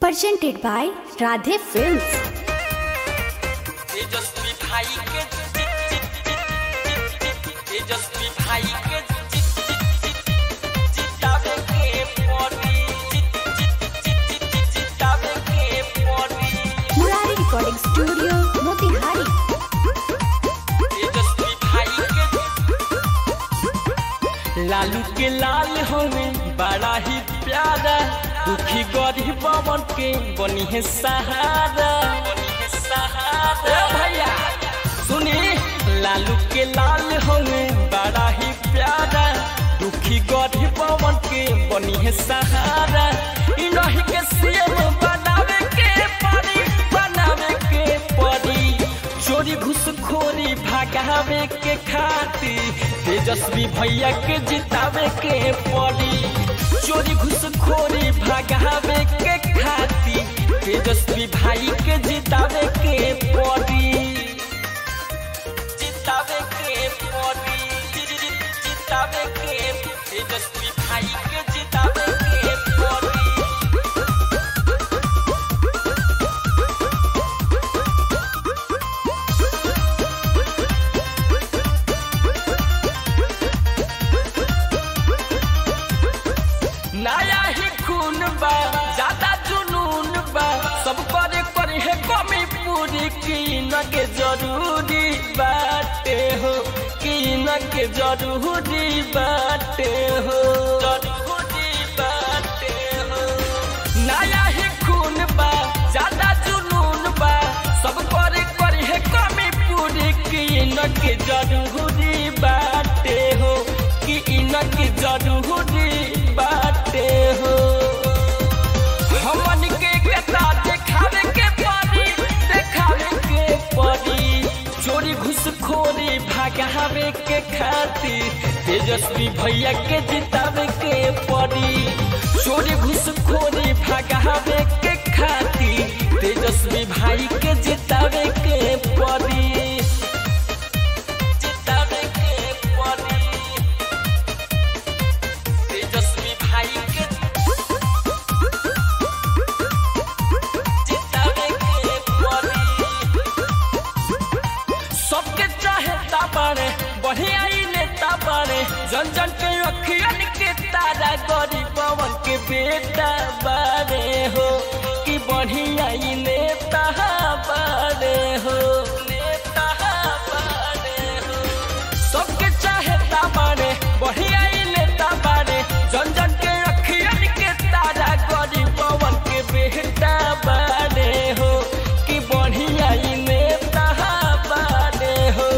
presented by Radhe Films. Tejashwi भाई के तेजस्वी भाई के जितावे के पड़ी जितावे के पड़ी Murari Recording Studio, Motihari. Tejashwi भाई के लालू के लाल हमें बड़ा ही प्यारा दुखी गरीब पवन के बनी है सहारा बनी है सहारा भैया सुनी लालू के लाल हमें बड़ा ही प्यारा दुखी गरीब पवन के बनी है सहारा इनही के सीएम बनावे के पड़ी बनावे के पड़ी चोरी घुसखोरी भागावे के खातिर तेजस्वी भैया के जितावे के पड़ी चोरी घुसखोरी भागावे के खातिर तेजस्वी भाई के जितावे के पड़ी जितावे के पड़ी जि- जि- जितावे के तेजस्वी भाई के जितावे के पड़ी नया ही खून बा ज्यादा जुनून बा सब करे करे है कमी पूरी की न के जरूरी बाटे हो की न के जरूरी बाटे हो जरूरी बाटे हो नया ही खून बा ज्यादा जुनून बा सब करे करे है कमी पूरी की न के जरूरी बाटे हो कि इनक जरूरी बाटे हो हमन के केता देखावे के पड़ी देखावे के पड़ी चोरी घुसखोरी भागावे के खातिर तेजस्वी भैया के जितावे के पड़ी चोरी घुसखोरी भागावे के खातिर तेजस्वी भाई के जितावे के पड़ी जितावे के पड़ी तेजस्वी भाई के जितावे के पड़ी सबके चाहे ताबारे बढ़िया ही नेता बारे जन जन के अखियन के तारा गरीब पवन के बेटा बारे हो कि बढ़िया ही नेता बारे हो नेता बारे हो सबके चाहे ताबारे बढ़िया ही नेता बारे जन जन के अखियन के तारा गरीब पवन के बेटा बारे हो कि बढ़िया ही नेता बारे हो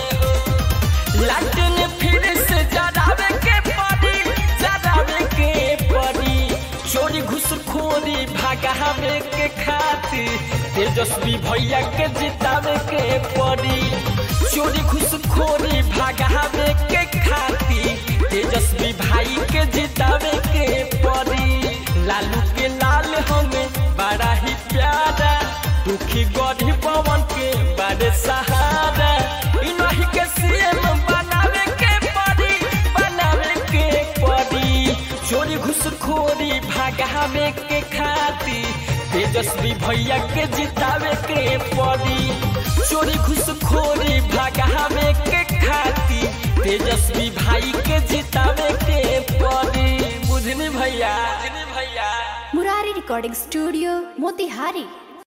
लाटन फिर से जरावे के पड़ी जरावे के पड़ी चोरी घुसखोरी भागावे के खातिर तेजस्वी भैया के जितावे के पड़ी चोरी घुसखोरी भागावे के खातिर तेजस्वी भाई के जितावे के पड़ी लालू के लाल हमें बड़ा ही प्यारा दुखी गरीब पवन के बड़े सहारा इनही के सीएम बनावे के पड़ी बनावे के पड़ी चोरी घुसखोरी भागावे के खातिर तेजस्वी भैया के जितावे के पड़ी चोरी घुसखोरी भागावे के खातिर तेजस्वी भाई के जितावे के पड़ी बुझनी भैया बुझनी भैया Murari Recording Studio, Motihari.